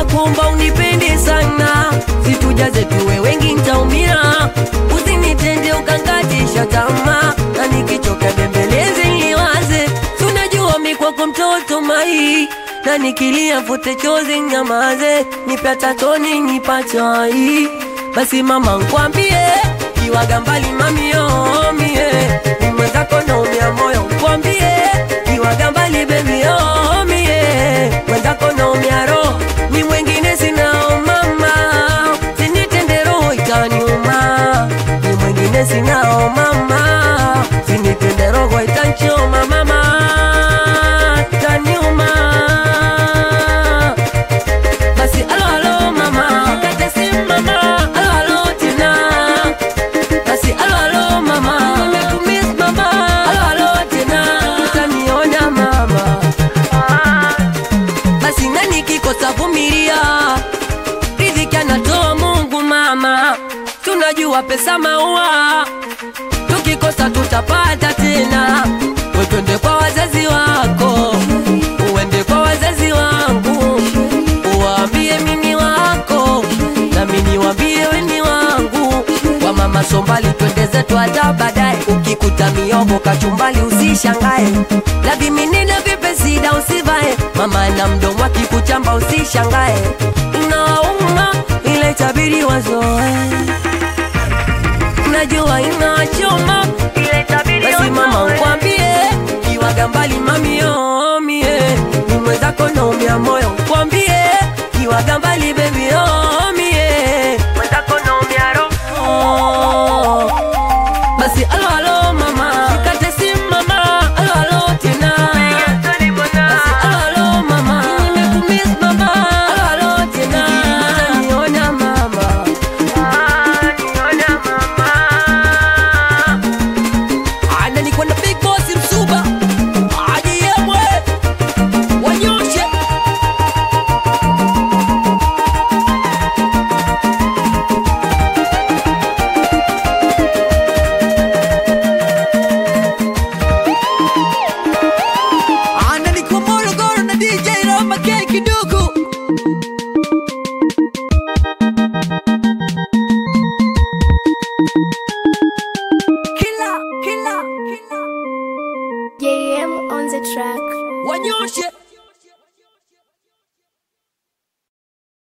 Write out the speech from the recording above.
nakuomba unipende sana, situjaze tuwe wengi ntaumia, usinitende ukankatisha tamaa, na nikichoka bembeleze niwaze, tunajua mi kwako mtoto mai na nikilia fute chozi nyamaze, nipe hata toni nipachai, basi mama nkwambie, kiwaga mbali mamio mie, ni mwenzako naumia moyo nkwambie, kiwaga mbali baby oh mie, mwenzako naumia roho, ni mwengine sinao mama, sinitende roho itaniuma, ni mwengine sinao mama, sinitende roho itanchoma mama, itaniuma basi alo alo mama kate simu mama alo alo tina basi alo alo mama nimekumiss mama alo alo tina utaniona mama basi nani kikosa vumilia riziki anatoa Mungu mama tunajua pesa maua tukikosa tutapata tena We twende kwa wazazi wako uende kwa wazazi wangu uwaambie mimi wako nami niwaambie weni wangu kwa mama sombali twende zetu hata baadaye ukikuta miogo kachumbali usishangae la viminina vipesida usivae mama na mdomo akikuchamba usishangae inawauma ile tabiri wazoe najua inachoma basi mama nkwambie kiwaga mbali mamio mie ni mwenzako naumia moyo nkwambie kiwaga mbali bebi oh